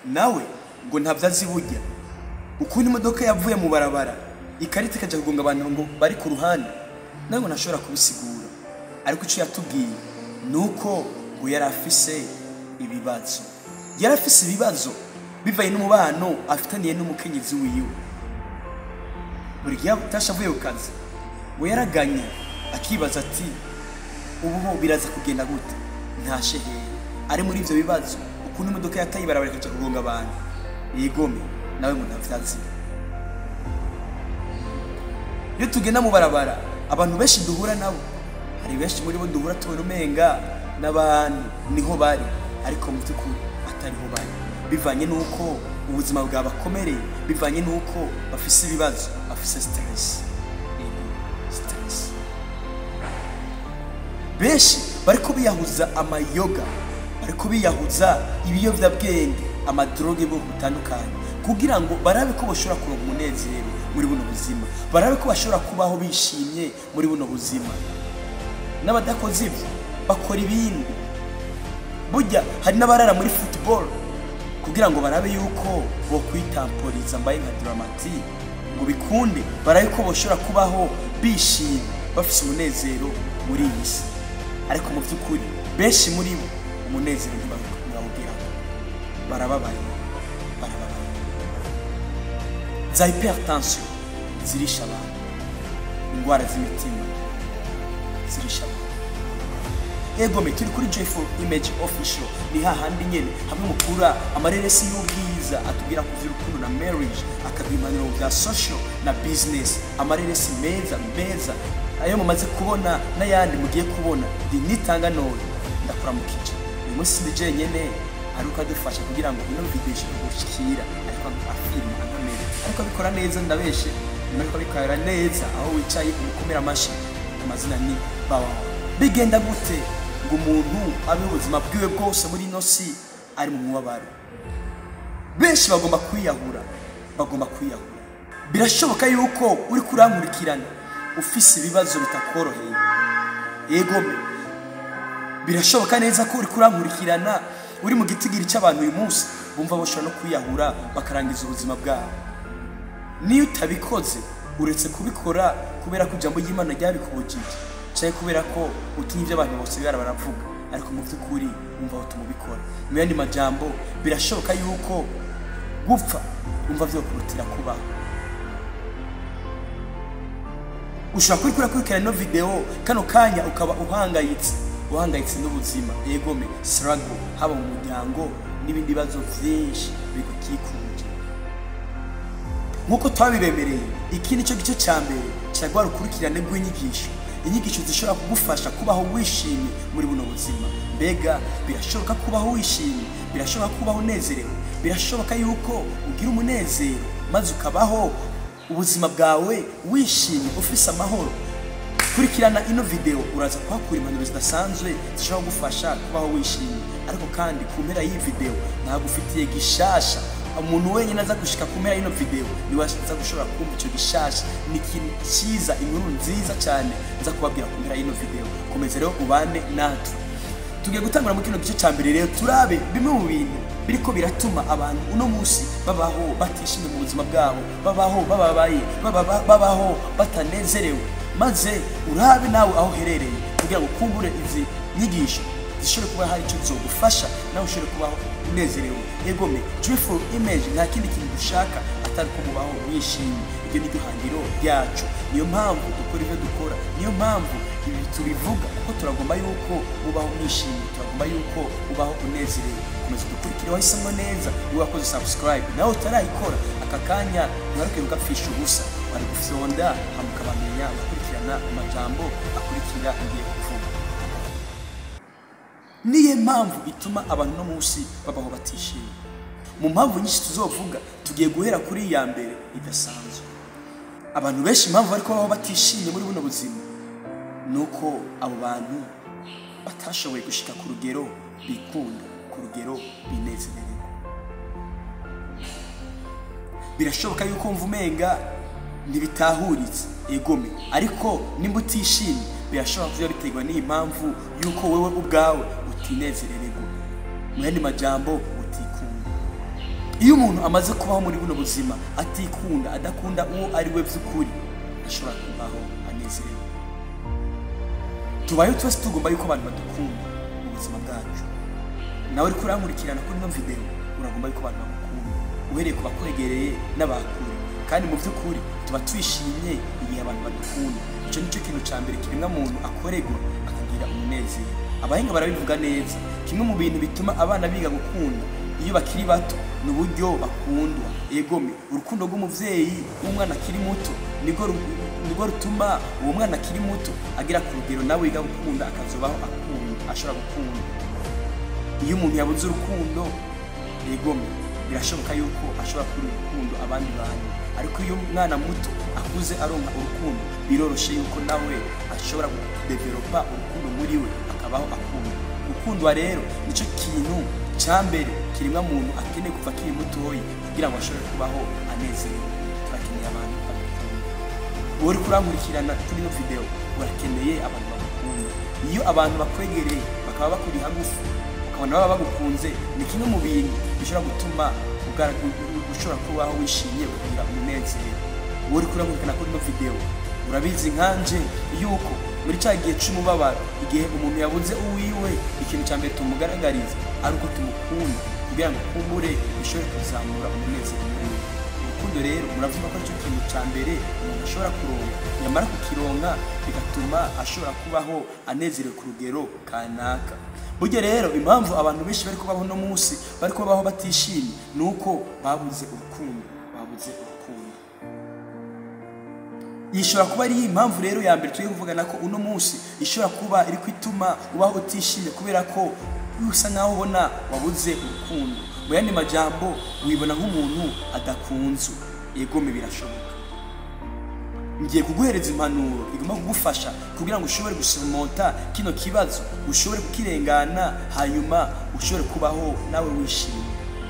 nawe ngo ntabyo azi burya ukuntu imodoka yavuye mu barabara ikarita ikajya kugonga abantu ngo bari ku ruhande nawe ngo ntashobora kubisigura ariko icyo yatubwiye ni uko ngo yari afise ibibazo yari afise ibibazo bivanye n'umubano afitaniye n'umukenyezi wiwe buri gihe atasha avuye ku kazi ngo yaraganye akibaza ati ubu ho biraza kugenda gute ntashe hehe ari muri ibyo bibazo ukuntu imodoka yataye ibarabara ikajya kugonga abantu yigome nawe ngo ntavyazi iyo tugenda mu barabara abantu benshi duhura nabo hari benshi muri bo duhura tubona umenga n'abantu niho bari ariko mu by'ukuri atariho bari bivanye n'uko ubuzima bwabakomereye bivanye n'uko bafise ibibazo bafise stress Yego, stress benshi bariko biyahuza amayoga bariko biyahuza ibiyovyabwenge amadroge y'ubwoko butandukanye kugira ngo barabe ko bashobora kuronka umunezero muri buno buzima barabe ko bashobora kubaho bishimye muri buno buzima n'abadakoze ibyo bakora ibindi burya hari n'abarara muri football kugira ngo barabe yuko bo kwitamporiza mbaye nka dramati ngo bikunde barabe ko bashobora kubaho bishimye bafite umunezero muri iyi si ariko mu by'ukuri benshi muri bo umunezero ntibawugira barababaye barababaye za hypertension zirisha abantu indwara z'imitima zirisha abantu egome turi kuri joyful image official ni hahandi nyene hamwe mukura amareresi y'ubwiza atubwira kuva urukundo na marriage akaduha impanuro bwa social na business amareresi meza meza ayo mumaze kubona n'ayandi mugiye kubona ndi nitanga none ndakuramukije uyu munsi ndi jenyene ariko adufasha kugira ngo ino video ishobore gushikira ariko afirma anamere ariko abikora neza ndabeshe ariko abikora neza aho wicaye umukomera amashi amazina ni bawawe bigenda gute ngo umuntu abe ubuzima bwiwe bwose muri ino si ari mu mubabaro benshi bagomba kwiyahura bagomba kwiyahura birashoboka yuko uri kurankurikirana ufise ibibazo bitakoroheye yegome birashoboka neza ko uri kurankurikirana uri mu gitigiri cy'abantu uyu munsi bumva bashobora no kwiyahura bakarangiza ubuzima bwabo niyo utabikoze uretse kubikora kubera ko ijambo ry'imana ryabikubujije cyangwa kubera ko utinya ibyo abantu bose bibara baravuga ariko mu by'ukuri wumva aho tumubikora mu yandi majambo birashoboka yuko gupfa wumva byo kurutira kubaho ushobora kuri kurakurikirana ino videwo kano kanya ukaba uhangayitse uhangayitse n'ubuzima yegome sarago haba mu muryango n'ibindi bibazo byinshi bigukikuje nk'uko twabibemereye iki ni cyo gice cya mbere cya rwa rukurikirane rw'inyigisho inyigisho zishobora kugufasha kubaho wishimye muri buno buzima mbega birashoboka kubaho wishimye birashoboka kubaho unezerewe birashoboka yuko ugira umunezero maze ukabaho ubuzima bwawe wishimye ufise amahoro kurikirana ino video uraza kuhakura impanuro zidasanzwe zishobora kugufasha kubaho wishimye ariko kandi ku mpera y'iyi video nagufitiye gishasha umuntu wenyine aza gushika ku mpera y'ino video niwe aza gushobora kumva icyo gishasha ni ikintu cyiza inkuru nziza cyane nza kubabwira ku mpera y'ino video komeza rero ubane natwe tugiye gutangura muri kino gice cya mbere rero turabe bimwe mu bintu biriko biratuma abantu uno munsi babaho batishimye mu buzima bwabo babaho bababaye bababa- babaho batanezerewe maze urabe nawe aho uherereye kugira ngo ukumbure izi nyigisho zishobore kuba hari icyo zogufasha nawe ushobore kubaho unezerewe yegome joyful image nta kindi kintu dushaka atari ko mubaho mwishimye iryo ni ryo hangiro ryacu niyo mpamvu dukora ibyo dukora niyo mpamvu ibi tubivuga kuko turagomba yuko ubaho mwishimye turagomba yuko ubaho unezerewe komeza dukurikire wahisemo neza niba wakoze subscribe nawe utarayikora aka kanya ntiwaruke ugapfisha ubusa wari gufyonda hama ukabamenya ugakurikirana amajambo akurikira ngiye kuvuga niyo mpamvu ituma abantu no munsi babaho batishimye mu mpamvu nyinshi tuzovuga tugiye guhera kuri iya mbere idasanzwe abantu benshi impamvu bari kubaho batishimye muri buno buzima ni uko abo bantu batashoboye gushika ku rugero bikunda ku rugero binezererwa birashoboka yuko wumva umenga ntibitahuritse egome ariko nimba utishimye birashobora kuba biterwa n'iyi mpamvu yuko wowe ubwawe utinezerererwa mu yandi majambo utikunda iyo umuntu amaze kubaho muri buno buzima atikunda adakunda uwo ari we by'ukuri ashobora kubaho anezerewe tubayeho twese tugomba yuko abantu badukunda mu buzima bwacu nawe uri kurankurikirana kuri ino videwo uragomba yuko abantu bagukunda uhereye ku bakwegereye n'abakure kandi mu by'ukuri tuba twishimye igihe abantu badukunda icyo nicyo kintu cya mbere kiremwa muntu akorerwa akagira umunezero abahinga barabivuga neza kimwe mu bintu bituma abana biga gukunda iyo bakiri bato ni uburyo bakundwa egome urukundo rw'umubyeyi w'umwana akiri muto nirwo ru- nirwo rutuma uwo mwana akiri muto agera ku rugero nawe yiga gukunda akazobaho akunda ashobora gukunda iyo umuntu yabuze urukundo yegomye birashoboka yuko ashobora kubura urukundo abandi bantu ariko iyo umwana muto akuze aronka urukundo biroroshye yuko nawe ashobora kudevelopa urukundo muri we akabaho akunda gukundwa rero nicyo kintu cya mbere kiremwa muntu akeneye kuva akiri mutoya kugira ngo ashobore kubaho anezerewe turakeneye abantu badukunda wowe uri kurankurikirana kuri ino videwo urakeneye abantu bagukunda iyo abantu bakwegereye bakaba bakuri hagufi ukabona baba bagukunze ni kimwe mu bintu bishobora gutuma ugara- u- u- ushobora kubaho wishimye ukagira umunezero wowe uri kurankurikirana kuri ino videwo urabizi nkanje yuko muri cya gihe cy'umubabaro igihe umuntu yabuze uwiwe ikintu cya mbere tumugaragariza ari uko tumukunda kugira ngo kumbure bishobore kuzamura umunezero muri we urukundo rero muravuga ko aricyo kintu cya mbere umuntu ashobora kuronka yamara kukironka bigatuma ashobora kubaho anezerewe ku rugero kanaka burya rero impamvu abantu benshi bari kubaho uno munsi bari kubaho batishimye ni uko babuze urukundo babuze urukundo ishobora kuba ari impamvu rero ya mbere turi kuvugana ko uno munsi ishobora kuba iri kwituma ubaho utishimye kubera ko usa nkaho ubona wabuze urukundo mu yandi majambo wibona nk'umuntu adakunzwe yegome birashoboka ngiye kuguhereza impanuro igomba kugufasha kugira ngo ushobore gusomonta kino kibazo ushobore kukirengana hanyuma ushobore kubaho nawe wishimye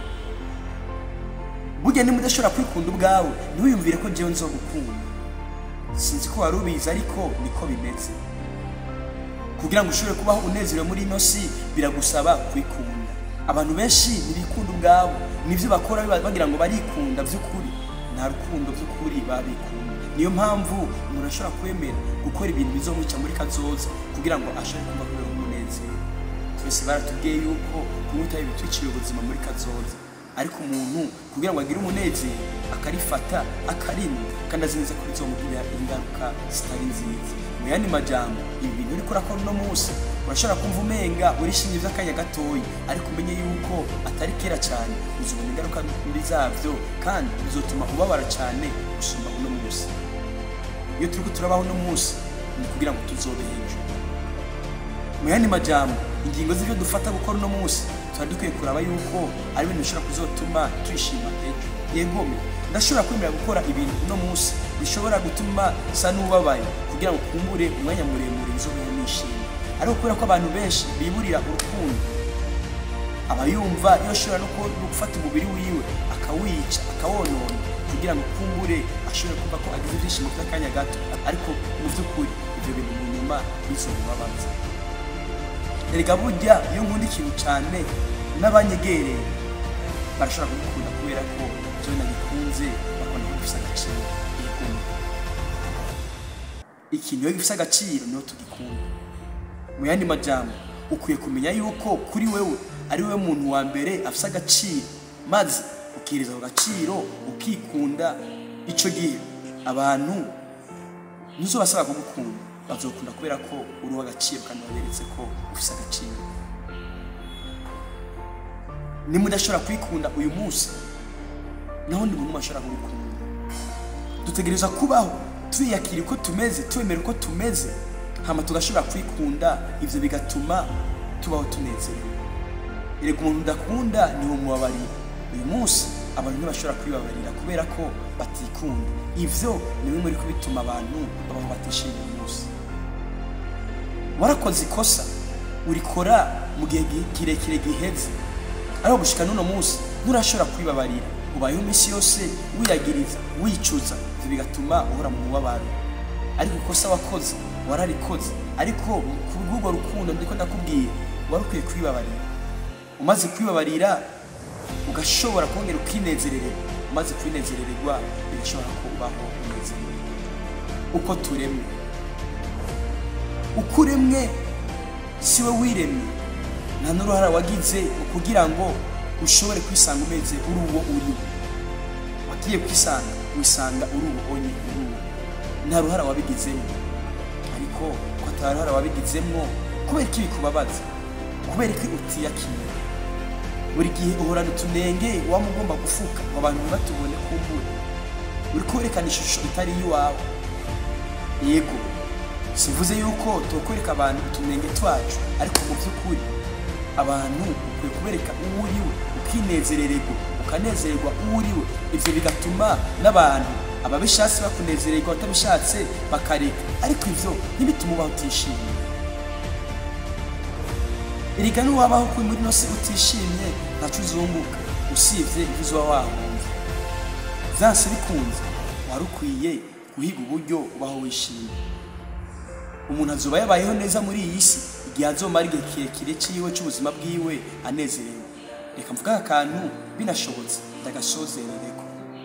burya niba udashobora kwikunda ubwawe ntiwiyumvire ko njyewe nzogukunda sinzi ko wari ubizi ariko niko bimeze kugira ngo ushobore kubaho unezerewe muri ino si biragusaba kwikunda abantu benshi ntibikunda ubwabo nibyo bakora biba- bagira ngo barikunda by'ukuri nta rukundo by'ukuri babikunda niyo mpamvu umuntu ashobora kwemera gukora ibintu bizomwica muri kazoza kugira ngo ashobore kuba kubera umunezero twese baratubwiye yuko kunywa itabi bitwikira ubuzima muri kazoza ariko umuntu kugira ngo agire umunezero akarifata akarinda kandi azi neza ko bizomugirira ingaruka zitari nziza mu yandi majambo ibi bintu uriko urakora uno munsi urashobora kumva umenga urishimye by'akanya gatoya ariko umenye yuko atari kera cyane uzobona ingaruka mbi zabyo kandi bizotuma ubabara cyane gusumba uno munsi iyo turiko turabaho uno munsi ni kugira ngo tuzobe hejuru mu yandi majambo ingingo z'ibyo dufata gukora uno munsi tuba dukwiye kuraba yuko ari ibintu bishobora kuzotuma twishima ejo yegome ndashobora kwemera gukora ibintu uno munsi bishobora gutuma sa n'ubabaye kugira ngo kumbure umwanya muremure bizobeho nishimye ariko kubera ko abantu benshi biburira urukundo aba yumva iyo ashobora no ku- no gufata umubiri wiwe akawica akawonona kugira ngo kumbure ashobore kumva ko agize ibyishimo by'akanya gato ariko mu by'ukuri ibyo bintu mu nyuma bizomubabaza erega burya iyo nkunda ikintu cyane n'abanyegereye barashobora kugikunda kubera ko byo nagikunze bakabona ko gifite agaciro yegomye ikintu iyo gifite agaciro niho tugikunda mu yandi majambo ukwiye kumenya yuko kuri wewe ari wowe muntu wa mbere afite agaciro maze ukiriza ako gaciro ukikunda icyo gihe abantu ntuzobasaba kugukunda bazokunda kubera ko uri uw'agaciro kandi waberetse ko ufite agaciro niba udashobora kwikunda uyu munsi naho undi muntu ashobora kugukunda dutegereza kubaho twiyakira uko tumeze twemera uko tumeze hama tugashobora kwikunda ibyo bigatuma tubaho tunezerewe erega umuntu udakunda niwo mubabarira uyu munsi abantu ntibashobora kwibabarira kubera ko batikunda ivyo ni bimwe muri ko bituma abantu babaho batishimiye uyu munsi warakoze ikosa urikora mu gihe gi- kirekire giheze ariko gushika n'uno munsi nturashobora kwibabarira ubayeho iminsi yose wiyagiriza wicuza ivyo bigatuma uhora mu mubabaro ariko ikosa wakoze wararikoze ariko ku bw'urwo rukundo ndiko ndakubwiye wari ukwiye kwibabarira umaze kwibabarira ugashobora kongera ukinezerererwa umaze kwinezerererwa birashobora kubaho unezerewe uko turemwe uko uremwe si we wiremye nta n'uruhara wagize mu kugira ngo ushobore kwisanga umeze uri uwo uri wagiye kwisanga wisanga uri uwo onye uri uwo nta ruhara wabigizemo ariko ko ata ruhara wabigizemo kubera ko bikubabaza kubera ko utiyakira buri gihe uhorana utunenge waba ugomba gufuka ngo abantu ntibatubone kumbura uri kwerekana ishusho itari iy'iwawe yego sivuze yuko tukwereka abantu utunenge twacu ariko mu by'ukuri abantu ukwiye kubereka uwo uriwe ukinezerererwa ukanezererwa uwo uriwe ibyo bigatuma n'abantu ababishatse bakunezererwa batabishatse bakareka ariko ibyo ntibitume ubaho utishimye erega n'uwabaho kuri muri ino si utishimye ntacyo uzunguka usibye ibyo uba wahunze zanse bikunze wari ukwiye guhiga uburyo ubaho wishimye umuntu azuba yabayeho neza muri iyi si igihe azomara igihe kirekire cyiwe cy'ubuzima bwiwe anezerewe reka mvuga aka kantu binashobotse ndagasozerereko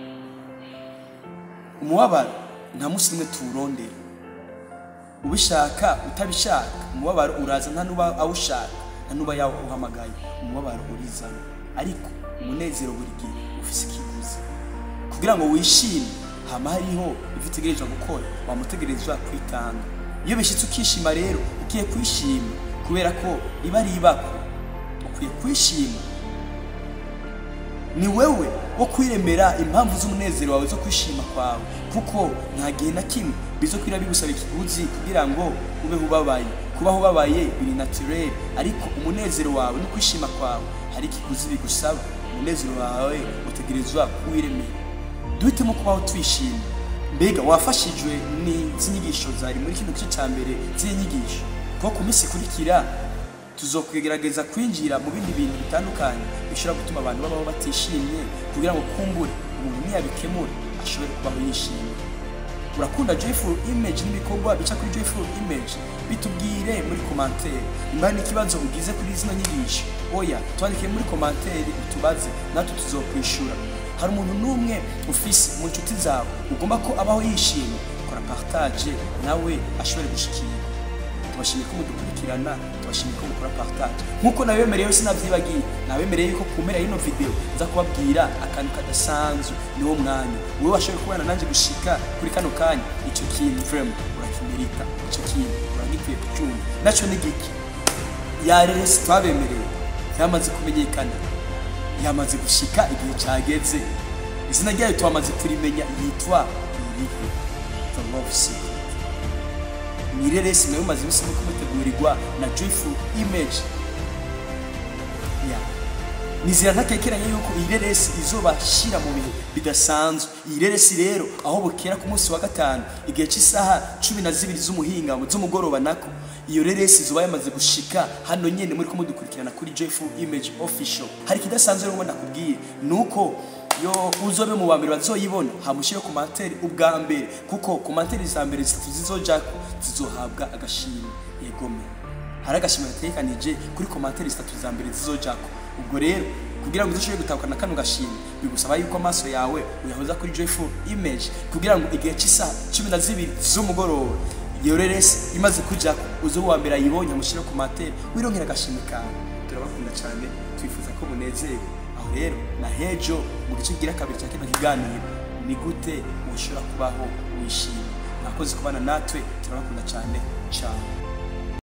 umubabaro nta munsi umwe tuwurondera ubishaka utabishaka umubabaro uraza nta n'uba awushaka nta n'uba yawuhamagaye umubabaro urizana ariko umunezero buri gihe ufise ikiguzi kugira ngo wishime hama hariho ibyo utegerezwa gukora wamutegerezwa kwitanga iyo bishyitse ukishima rero ugiye kwishima kubera ko iba ari ibako ukwiye kwishima ni wewe wo kwiremera impamvu z'umunezero wawe zo kwishima kwawe kuko nta gihe na kimwe bizo kwira bigusaba ikiguzi kugira ngo ubeho ubabaye kubaho ubabaye biri naturel ariko umunezero wawe no kwishima kwawe hari ikiguzi bigusaba umunezero wawe utegerezwa kuwiremera duhitemo kubaho twishimye mbega wafashijwe n'izi nyigisho zari muri kino gice cya mbere z'iyi nyigisho kuko ku minsi ikurikira tuzokwigerageza kwinjira mu bindi bintu bitandukanye bishobora gutuma abantu babaho batishimye kugira ngo kumbure umuntu niyabikemura ashobore kubaho yishimye urakunda joyful image n'ibikorwa bica kuri joyful image bitubwire muri komantere nimba hari n'ikibazo ugize kuri zino nyigisho oya twandike muri komantere utubaze natwe tuzokwishura hari umuntu n'umwe ufise mu nshuti zawe ugomba ko abaho yishimye kora partage nawe ashobore gushikira tubashimiye ko mudukurikirana tubashimiye ko mukora partage nk'uko nabemereye wese nabyibagiye nabemereye yuko ku mpera y'ino video nza kubabwira akantu kadasanzwe niwo mwanya wowe washoboye kubana nanjye gushika kuri kano kanya icyo kintu vrema urakimerita icyo kintu uragikwiye kucyumva nacyo ni giki yaresi twabemereye yamaze kumenyekana yamaze gushika igihe cyageze izina ryayo twamaze kurimenya yitwa irihe the love secret mwireresi nayo maze iminsi no kumutegurirwa na joyful image yeah. nizera ntatekeranye yuko iyi reresi izobashyira mu bihe bidasanzwe iyi reresi rero aho bukera ku munsi wa gatanu igihe cy'isaha cumi na zibiri z'umuhinga z'umugoroba nako iyo reresi izuba yamaze gushika hano nyine muri kumudukurikirana kuri joyful image official hari ikidasanzwe rero nakubwiye ni uko yo uzobe mu bambere bazoyibona hamushyire ku materi ubwa mbere kuko ku materi za mbere zitatu zizojako zizohabwa agashimwe yegome hari agashimwe gategekanije kuri komantere zitatu za mbere zizojako ubwo rero kugira ngo uzoshobore gutahukana kano gashimwe bigusaba yuko amaso yawe uyahoza kuri joyful image kugira ngo igihe cy'isaha cumi na zibiri z'umugoroba iyo reresi imaze kujako uze uwa mbere ayibonye amushyire ku materi wironkera agashimwe kawe turabakunda cyane twifuza ko munezerewe aho rero na hejo mu gice gira kabiri cya kino kiganiro ni gute ushobora kubaho wishimye mwakoze kubana natwe turabakunda cyane cyane